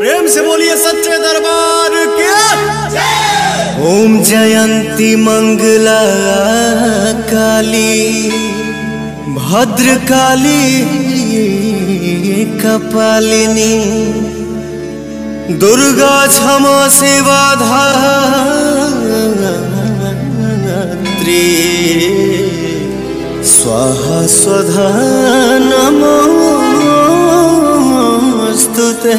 प्रेम से बोलिए सच्चे दरबार के ओम जयंती मंगला काली भद्र काली कपालिनी दुर्गा क्षमा सेवा धात्री स्वाहा स्वधा नमोस्तुते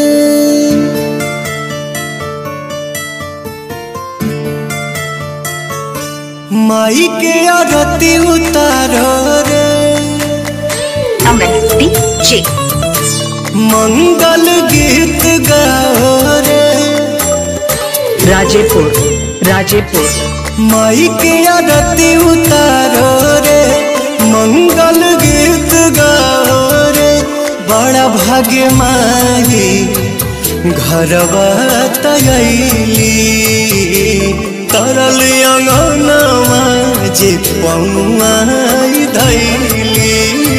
माई के आरती उतारो रे अमन डीजे मंगल गीत गाओ रे राजेपुर राजेपुर माई के आरती उतारो रे मंगल गीत गाओ रे बड़ा भाग्य माई घरवा तयली तरल अंगनवा जे पौआई धैली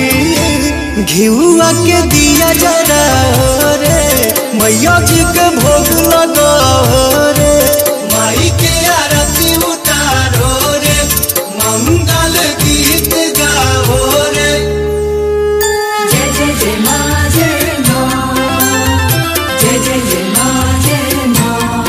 घिउआ के दिया जरा रे मैया जी के भोग लगाओ रे माई के आरती उतारो रे मंगल गीत गाओ रे जय जय जय मा जय मा जय जय जय मा जय मा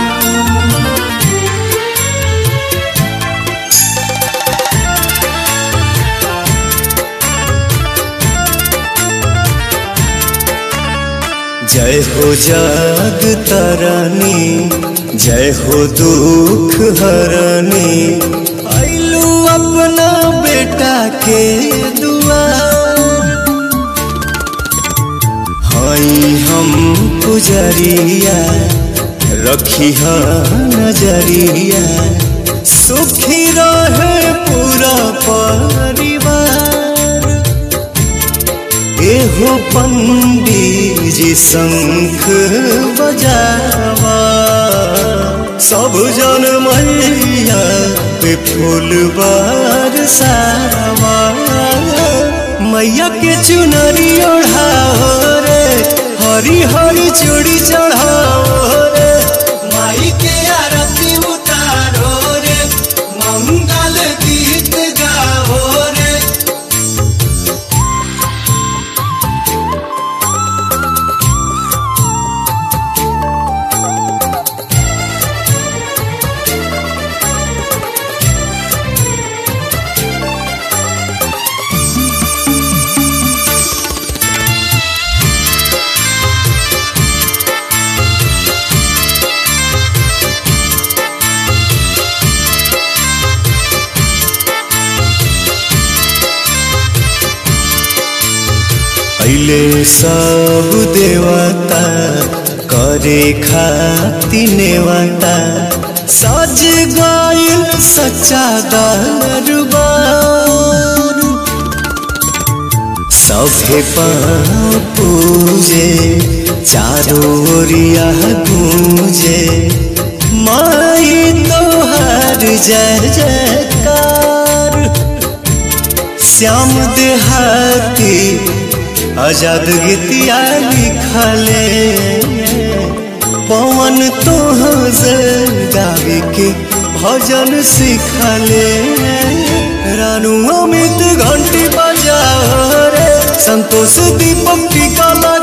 जय हो जग तरनी जय हो दुख हरनी आइलू अपना बेटा के दुआर हई हम पुजरिया रखी नजरिया सुखी रहे पूरा परिवार एहो पंडित जी शंख बजावा सब जन मैया पे फूल बरसावा मैया के चुनरी ओढ़ाओ रे हरी हरी चूड़ी चढ़ाओ रे माई के आरती उतारो रे मंगल गीत गाओ रे अइले सब देवता करे खाती नेवता सज गइल सच्चा दरबार सभे पाँव पूजे चारों ओरिया गूंजे माई तोहर जय जयकार श्याम देहाती आजाद गीतिया लिखले पवन तोहर गावे के भजन सिखले रानू अमित घंटी बजाओ रे संतोष दीपक टीका लगा